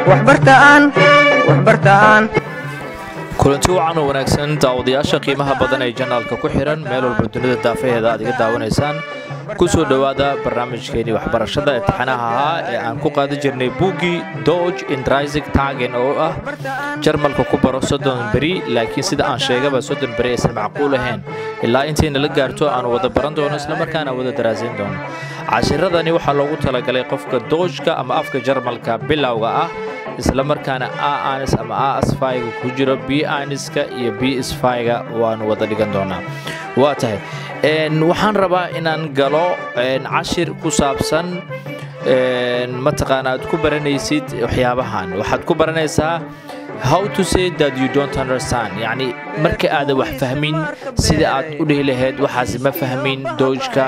waxbartaan waxbartaan kulanti wacan oo wanaagsan daawadayaasha qiimaha badan ee janaalka ku xihan meel walba dunida daafaheeda aad iga daawanaysaan ku soo dhowaada barnaamijkeenii waxbarashada imtixaanaha ahaa ee aan ku qaadan jirnay buuggii dodge indrisig tagen oo ah jarmalka ku baro soddon beri laakiin sida aan sheegaba soddon beri aysan macquul ahayn ilaa intayna la gaarto aanu wada baran doono islamarkaana wada daraasayn doono cashiradani waxaa loogu talagalay qofka doojka ama afka jarmalka bilowga ah islamarkaana a anis ama a asfayga ku jiro b aniska iyo b isfayga waanu wada dhigan doonaa waa tahay waxaan rabaa inaan galo cashir ku saabsan mataqaana aad ku baranaysid waxyaabahan waxaad ku baranaysaa how to say that you don't understand yacni marka aadan wax fahmin sida aad u dhihi lahayd waxaasi ma fahmin doojka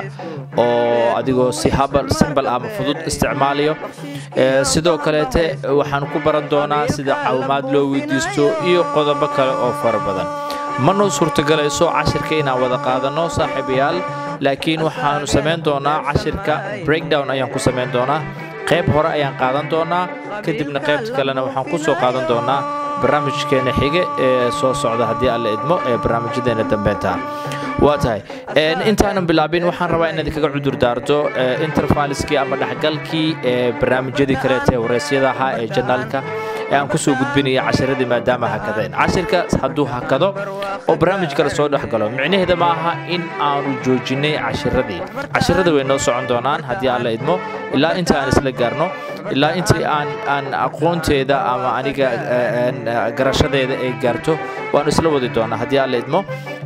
oo adigoo si habal simbal ama fudud isticmaalayo sidoo kaleete waxaan ku baran doonaa sida caawimaad loo weydiisto iyo qodobo kale oo fara badan ma noo suurtogalayso cashirka inaan wada qaadanno saaxiibayaal laakiin waxaanu samayn doonaa cashirka breakdown ayaan ku samayn doonaa qayb hore ayaan qaadan doonaa kadibna qaybta kalena waxaan ku soo qaadan doonaa barnaamijkeena xige ee soo socda haddii alla idmo ee barnaamijyadeena dambeynta waa tahay intaanan bilaabin waxaan rabaa inaad kaga cudur daarto interfaliskii ama dhexgalkii ee barnaamijyadii kaleeta ee wareysyada ahaa ee janaalka ee aan ku soo gudbinaya cashiradii maadaama hakadeen cashirka hadduu hakado oo barnaamij kale soo dhex galo micnaheeda ma aha in aanu joojinay cashiradii cashirada way noo socon doonaan haddii aan la idmo ilaa inta aan isla gaarno ilaa intii aan aan aqoonteeda ama aniga garashadeeda ay gaarto waanu isla wadi doonaa haddii aan la idmo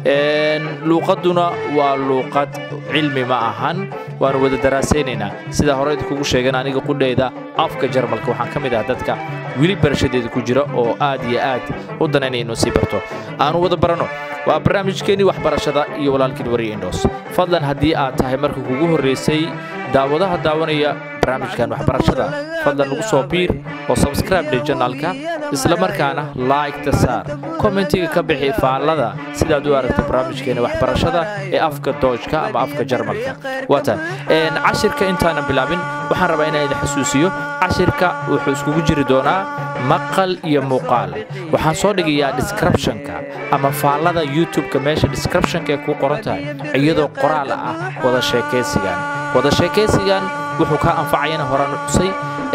luuqaduna waa luuqad cilmi ma ahan waanu wada daraasaynaynaa sida hore idinkugu sheegan aniga qudhayda afka jarmalka waxaan ka mid ah dadka weli barashadeeda ku jira oo aad iyo aad u danaynaya inuu sii barto aanu wada baranno waa barnaamijkeenii waxbarashada iyo walaalkiin wariya indhoos fadlan haddii aad tahay marka kugu horraysay daawadaha daawanaya barnaamijkan waxbarashada fadlan nagu soo biir oo sabscribe dhe janaalka islamarkaana laygta saar kommentiga ka bixi faallada sidaad u aragta barnaamijkeena waxbarashada ee afka doojka ama afka jarmalka waata cashirka intaanan bilaabin waxaan rabaa inaan idin xasuusiyo cashirka wuxuu iskugu jiri doonaa maqal iyo muuqaal waxaan soo dhigayaa descriptionka ama faallada youtube-ka meesha descriptionka ee kuu qoran tahay iyadoo qoraal ah wada sheekaysigan wada sheekaysigan wuxuu kaa anfacayana horaan xusay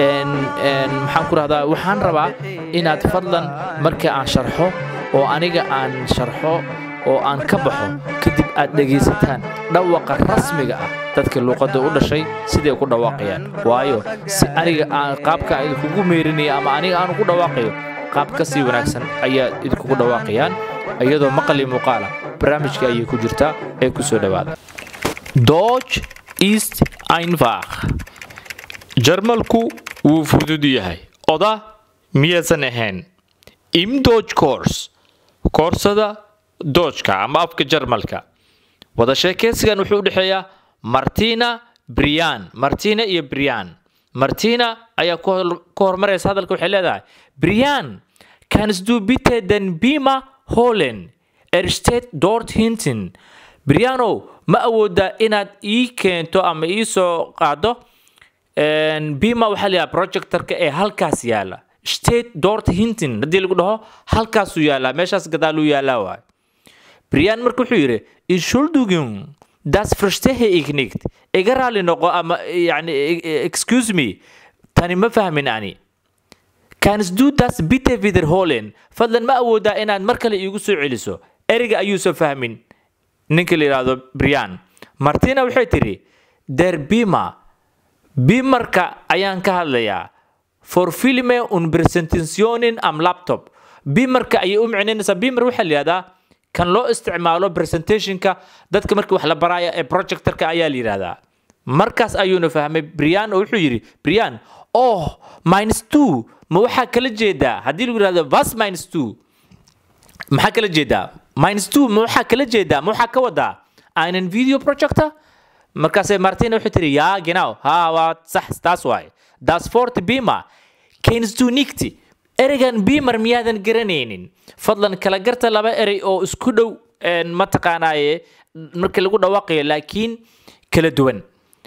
maxaan ku rahdaa waxaan rabaa inaad fadlan marka aan sharxo oo aniga aan sharxo oo aan ka baxo kadib aad dhegaysataan dhawaqa rasmiga ah dadka luuqadda u dhashay siday ku dhawaaqayaan waayo si aniga aan qaabka idinkugu meerinaya ama aniga aan ugu dhawaaqayo qaab ka sii wanaagsan ayaa idinkugu dhawaaqayaan iyadoo maqal iyo muuqaala barnaamijka ayay ku jirtaa ee ku soo dhowaada Deutsch ist einfach. Jarmalku wuu fudud yahay. Oda miyaysan ahayn. Im Deutsch course. Koorsada Deutschka ama afka Jarmalka. Wada sheekaysigan wuxuu u dhexeeyaa Martina Brian. Martina iyo Brian. Martina ayaa ku hormaraysa hadalka waxay leedahay Brian, kannst du bitte den Beamer holen? Er steht dort hinten. brianow ma awoodaa inaad ii keento ama ii soo qaado bima waxaa layaha projectorka ee halkaas yaala state dort hintin haddii lagu dhaho halkaasuu yaalaa meeshaas gadaaluu yaalaa waay brian marka wuxuu yidhi entschuldigung das verstehe ich nicht iga raali noqo ama yani excuse me tani ma fahmin ani kannst du das bitte wiederholen fadlan ma awoodaa inaad mar kale iigu soo celiso ereyga ayuusan fahmin ninka la yidhaahdo brian martina waxay tidhi der bima bimarka ayaan ka hadlayaa for filme un presentationin am laptop bimarka ayay u micnaynaysaa bimar waxaa la yidhahdaa kan loo isticmaalo presentationka dadka marka wax la baraya ee projectorka ayaa la yidhahdaa markaas ayuuna fahmay brian oo wuxuu yidhi brian oh minus two ma waxaa kala jeedaa haddii lagu yidhahdo vas minus two maxaa kala jeedaa minus two ma waxaa kala jeedaa ma waxaa ka wadaa einen video projector markaasay martina waxay tiri yaa genau ha waa sax taas waaye das fort bima kennst du nicht ereygan bimar miyaadan garanaynin fadlan kala garta laba erey oo isku dhow mataqaanaaye markii lagu dhawaaqayo laakiin kala duwan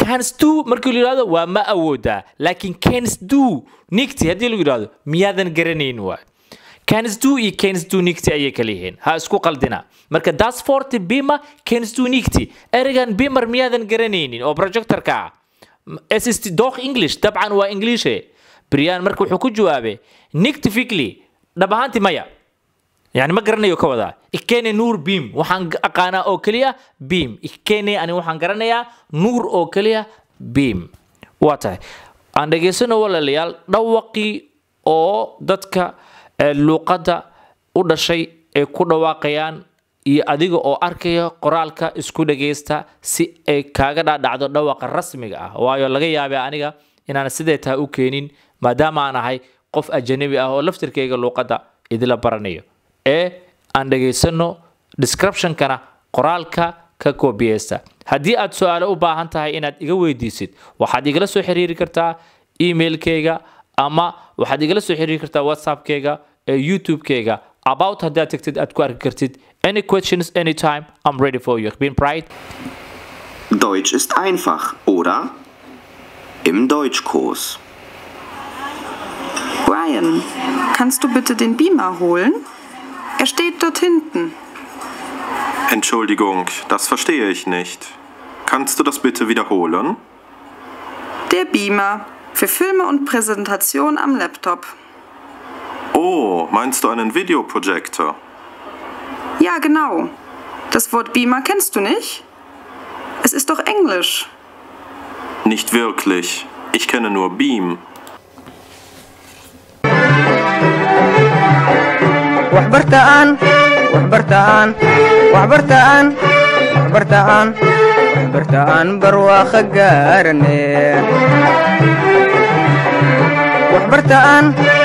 cans do markii la yidhahdo waa ma awoodaa laakiin cans do nigti haddii lagu yidhahdo miyaadan garanayn waay cans do iyo cans do nigti ayay kala yihiin ha isku qaldina marka das forty bima cans do nigti ereygan bimer miyaadan garanaynin oo projectorka ah ssd doq english dabcan waa englishe brian marka wuxuu ku jawaabay nictifically dhab ahaantii maya yani ma garanayo ka wadaa ikene nuur beam waxaan aqaanaa oo keliya beam ikene ani waxaan garanayaa nuur oo keliya beam waa tahay aan dhegaysano walaalayaal dhawaqii oo dadka luuqadda u dhashay ay ku dhawaaqayaan iyo adiga oo arkaya qoraalka isku dhagaysta si ay kaaga dhaadhacdo dhawaqa rasmiga ah waayo laga yaabay aniga inaan sidee tahay u keenin maadaama aan ahay qof ajanabi ah oo laftirkayga luuqadda idila baranayo ee aan dhegaysano descriptionkana qoraalka ka koobiyeysta haddii aad su-aalo u baahan tahay inaad iga weydiisid waxaad igala soo xiriiri kartaa emailkayga ama waxaad igala soo xiriiri kartaa whatsappkayga ee youtube-kayga about haddaad tagtid aad ku arki kartid any questions anytime i'm ready for you bin bright Deutsch ist einfach, oder? Im Deutschkurs. Brian, kannst du bitte den Beamer holen? Er steht dort hinten. Entschuldigung, das verstehe ich nicht. Kannst du das bitte wiederholen? Der Beamer. Für Filme und Präsentation am Laptop. Oh, meinst du einen Videoprojektor? Ja, genau. Das Wort Beamer kennst du nicht? Es ist doch Englisch. Nicht wirklich. Ich kenne nur Beam. waxbartaan waxbartaan waxbartaan waxbartaan waxbartaan barwaaqo gaarane waxbartaan